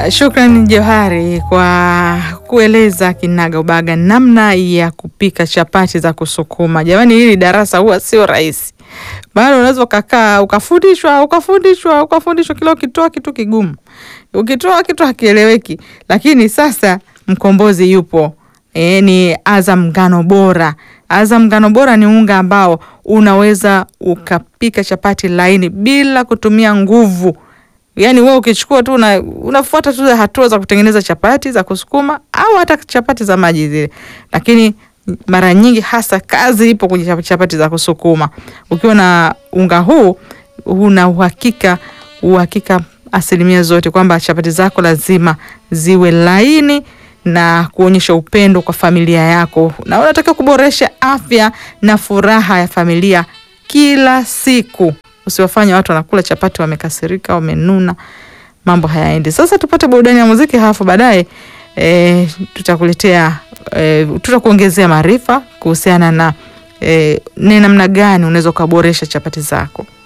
Shukran Johari kwa kueleza kinaga ubaga namna ya kupika chapati za kusukuma. Jamani, hili darasa huwa sio rahisi, bado unaweza ukakaa ukafundishwa ukafundishwa ukafundishwa, kila ukitoa kitu kigumu, ukitoa kitu hakieleweki. Lakini sasa mkombozi yupo. E, ni Azam ngano bora. Azam ngano bora ni unga ambao unaweza ukapika chapati laini bila kutumia nguvu. Yaani wewe ukichukua tu una, unafuata tu hatua za kutengeneza chapati za kusukuma au hata chapati za maji zile, lakini mara nyingi hasa kazi ipo kwenye chapati za kusukuma. Ukiwa na unga huu una uhakika uhakika asilimia zote kwamba chapati zako lazima ziwe laini na kuonyesha upendo kwa familia yako, na unataka kuboresha afya na furaha ya familia kila siku. Usiwafanye watu wanakula chapati wamekasirika, wamenuna, mambo hayaendi. Sasa tupate burudani ya muziki, halafu baadaye e, tutakuletea e, tutakuongezea maarifa kuhusiana na e, ni namna gani unaweza ukaboresha chapati zako.